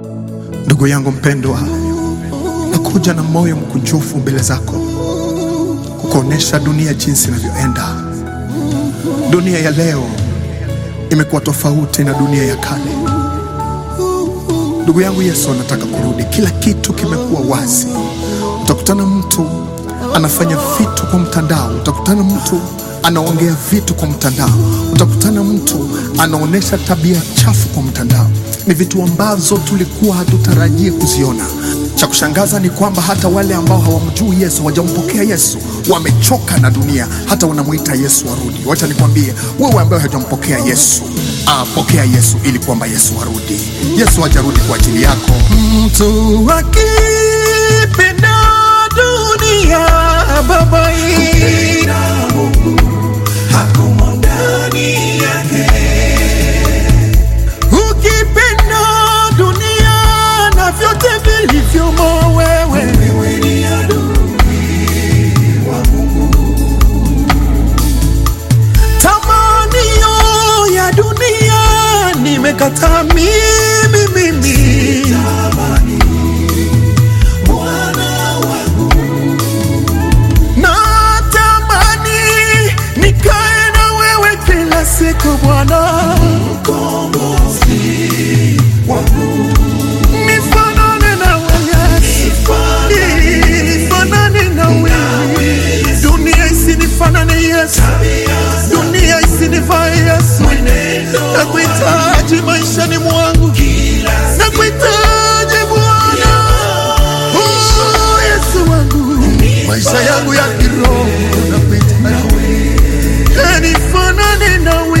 Ndugu yangu mpendwa, nakuja na moyo mkunjufu mbele zako kukuonesha dunia jinsi inavyoenda. Dunia ya leo imekuwa tofauti na dunia ya kale. Ndugu yangu, Yesu anataka kurudi. Kila kitu kimekuwa wazi. Utakutana mtu anafanya vitu kwa mtandao, utakutana mtu anaongea vitu kwa mtandao, utakutana mtu anaonyesha tabia chafu kwa mtandao. Ni vitu ambazo tulikuwa hatutarajie kuziona. Cha kushangaza ni kwamba hata wale ambao hawamjui Yesu, hawajampokea Yesu, wamechoka na dunia, hata wanamwita Yesu arudi. Wacha nikwambie wewe ambaye hajampokea Yesu, ah, pokea Yesu ili kwamba Yesu arudi. Yesu hajarudi kwa ajili yako. Mtu akipenda dunia baba hii ukipenda dunia na vyote vilivyomo wewe tamanio ya dunia nimekataa mimi mimi natamani nikae na wewe kila siku Bwana, nifanane na wewe, nifanane na wewe, dunia isinifanane Yesu, dunia isinifae Yesu, nakuhitaji maishani mwangu, nakuhitaji Bwana, oh Yesu wangu, maisha yangu ya kiroho nakuhitaji, Eh, nifanane nawe,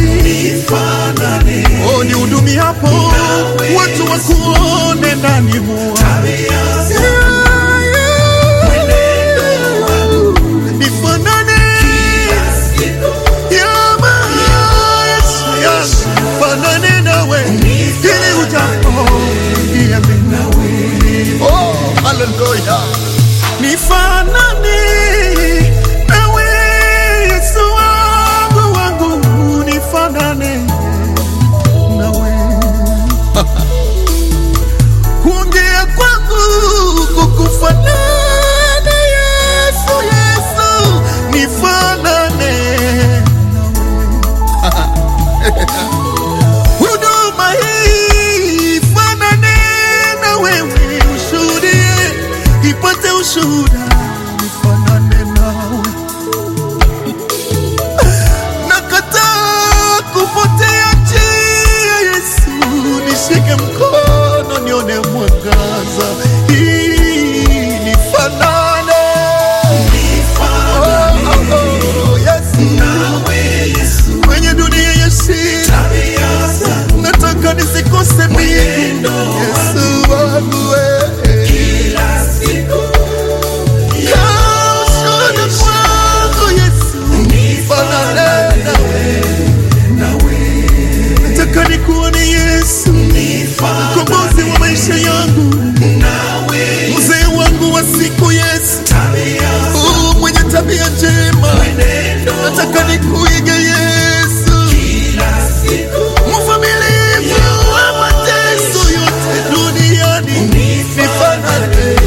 oh nihudumie hapo, watu wakuone ndani mwangu nifanane ya maisha fanane nawe ili ujapo Oh, haleluya. nifanane nawe Yesu wangu wangu nifanane nawe kuongea kwangu kukufanana Yesu Yesu nifanane huduma hii ifanane na wewe, ushuhudie ipate ushuhuda, nifanane nawe. Nakataa kupotea njia, Yesu, nishike mkono nione mwangaza, Hii nifanane Oh, oh, oh, Yesu. kwenye dunia ya shida nataka nisikose mimi Yesu wangu wewe. Kaa ushuhuda kwangu Yesu, nifanane nawe. Nataka nikuone Yesu, mkombozi wa maisha yangu, mzee wangu wa siku Yesu, Oh, mwenye tabia njema, nataka nikuige Yesu, mvumilivu wa mateso yote duniani, nifanane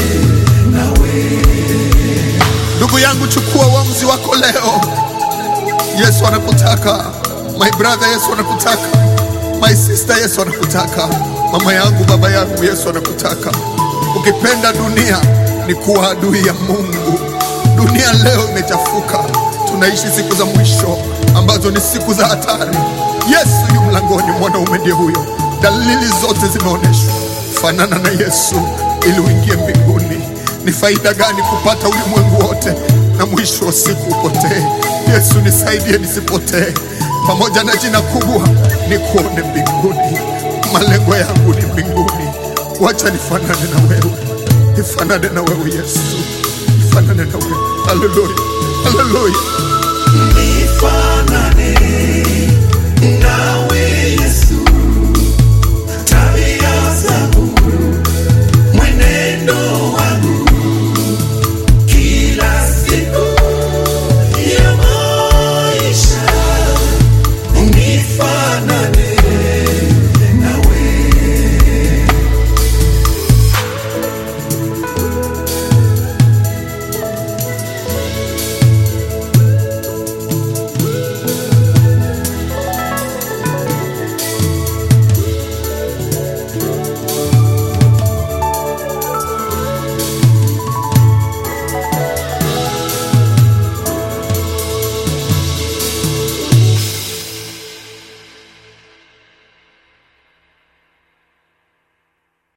Ndugu yangu, chukua uamuzi wako leo. Yesu anakutaka. My brother, Yesu anakutaka. My sister, Yesu anakutaka. Mama yangu, baba yangu, Yesu anakutaka. Ukipenda dunia ni kuwa adui ya Mungu. Dunia leo imechafuka, tunaishi siku za mwisho ambazo ni siku za hatari. Yesu yu mlangoni, mwanaume ndiye huyo. Dalili zote zimeonyeshwa. Fanana na Yesu ili uingie mbinguni. Ni faida gani kupata ulimwengu wote na mwisho wa siku upotee? Yesu nisaidie nisipotee, pamoja na jina kubwa ni kuone mbinguni. Malengo yangu ni mbinguni. Wacha nifanane na wewe, nifanane na wewe Yesu, nifanane na wewe. Haleluya, haleluya. Nifanane